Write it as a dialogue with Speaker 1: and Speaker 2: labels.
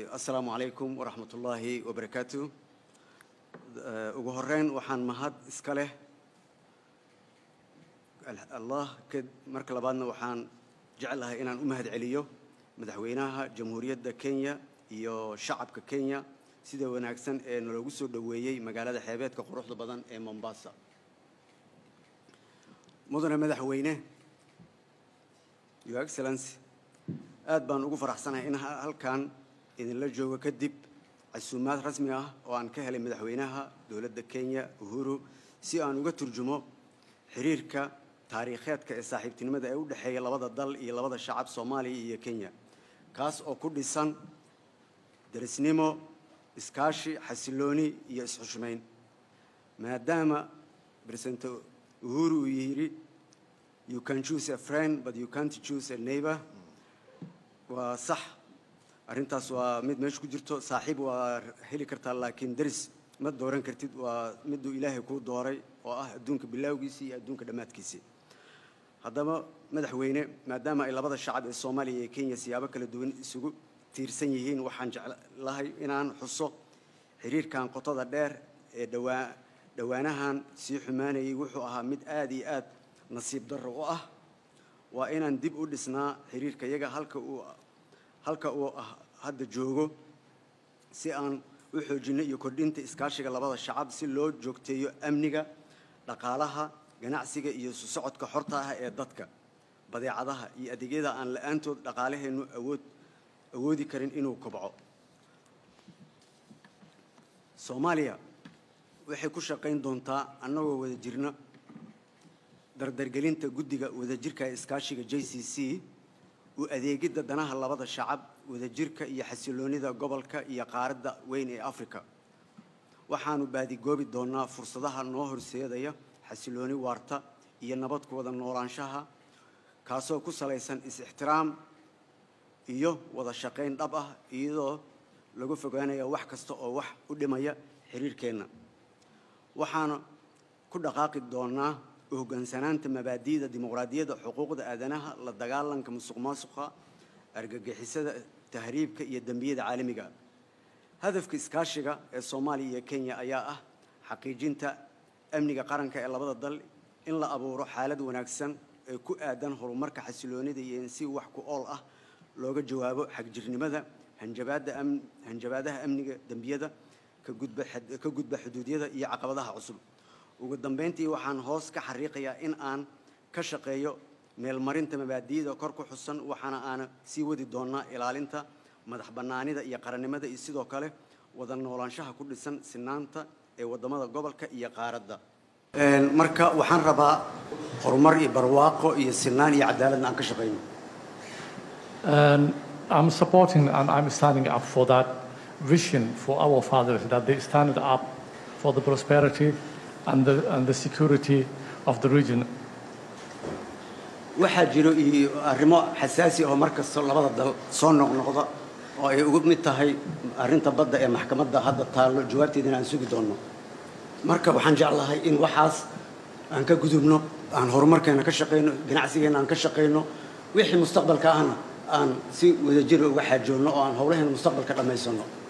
Speaker 1: asalaamu calaykum waraxmat ullaahi wabarakaatu ugu horeyn waxaan mahad iska leh allah marka labaadna waxaan jeclahay inaan u mahad celiyo madaxweynaha jamhuuriyadda kenya iyo shacabka kenya sida wanaagsan ee naloogu soo dhoweeyey magaalada xeebeedka quruxda badan ee mombasa mudane madaxweyne your excellency aad baan ugu faraxsanahay in halkan idinla joogo kadib casuumaad rasmi ah oo aan ka helay madaxweynaha dowladda kenya uhuru si aan uga turjumo xiriirka taariikheedka ee saaxiibtinimada ee u dhexeeya labada dal iyo labada shacab soomaaliya iyo kenya kaas oo ku dhisan darisnimo iskaashi xasilooni iyo isxushmayn maadaama president uhuru uu yidhi you can choose a friend but you can't choose a neighbor waa sax arrintaas waa mid meesha ku jirto saaxiib waa heli kartaa laakiin deris ma dooran kartid waa miduu ilaahay kuu dooray oo ah adduunka bilaawgiisii iyo adduunka dhammaadkiisii haddaba madaxweyne maadaama ay labada shacab ee soomaaliya iyo kenya siyaabo kala duwan isugu tiirsan yihiin waxaan jeclahay inaan xuso xiriirkan qotada dheer ee dhawaa dhowaanahan sii xumaanayay wuxuu ahaa mid aada iyo aad nasiib darro u ah waa inaan dib u dhisnaa xiriirka iyaga halka uu halka uu ah hadda joogo si aan u xoojinno iyo kordhinta iskaashiga labada shacab si loo joogteeyo amniga dhaqaalaha ganacsiga iyo isu socodka xorta ah ee dadka badeecadaha iyo adeegyada aan la-aantood dhaqaalaheennu awood awoodi karin inuu kobco soomaaliya waxay ku shaqayn doontaa annagoo wada jirno dardargelinta guddiga wadajirka ee iskaashiga j c c u adeegidda danaha labada shacab wadajirka iyo xasiloonida gobolka iyo qaaradda weyn ee africa waxaanu baadigoobi doonnaa fursadaha noo horseedaya xasilooni waarta iyo nabad ku wada noolaanshaha kaasoo ku salaysan is-ixtiraam iyo wada shaqayn dhab ah iyadoo lagu fogaanaya wax kasta oo wax u dhimaya xiriirkeenna waxaana ku dhaqaaqi doonnaa u hoggaansanaanta mabaadi'da dimuqraadiyadda xuquuqda aadanaha la dagaalanka musuq maasuqa argagixisada tahriibka iyo dembiyada caalamiga hadafka iskaashiga ee soomaaliya iyo kenya ayaa ah xaqiijinta amniga qaranka ee labada dal in la abuuro xaalad wanaagsan ee ku aadan horumarka xasiloonida iyo in si wax ku ool ah looga jawaabo xagjirnimada hanjabaadda am hanjabaadaha amniga dembiyada ka gudba ka gudba xuduudyada iyo caqabadaha cusub ugu dambeyntii waxaan hoos ka xariiqayaa in aan ka shaqeeyo meelmarinta mabaadi'da kor ku xusan waxaana aana sii wadi doonnaa ilaalinta madax bannaanida iyo qarannimada iyo sidoo kale wada noolaanshaha ku dhisan sinaanta ee waddamada gobolka iyo qaaradda marka waxaan rabaa horumar iyo barwaaqo iyo sinaan iyo cadaaladna aan ka shaqayno
Speaker 2: And I'm supporting and I'm standing up for that vision for our fathers that they stand up for the prosperity and the, and the security of the region.
Speaker 1: waxaa jiro iyo arrimo xasaasi oo mar kasta labada dal soo noqnoqda oo ay ugu mid tahay arrinta badda ee maxkamadda hadda taallo jawaabteedana aan sugi doonno marka waxaan jeclahay in waxaas aan ka gudubno aan horumarkeena ka shaqayno ganacsigeena aan ka shaqayno wixii mustaqbalka ahna aan si wadajir uga xaajoonno oo aan howlaheena mustaqbalka dhammaysano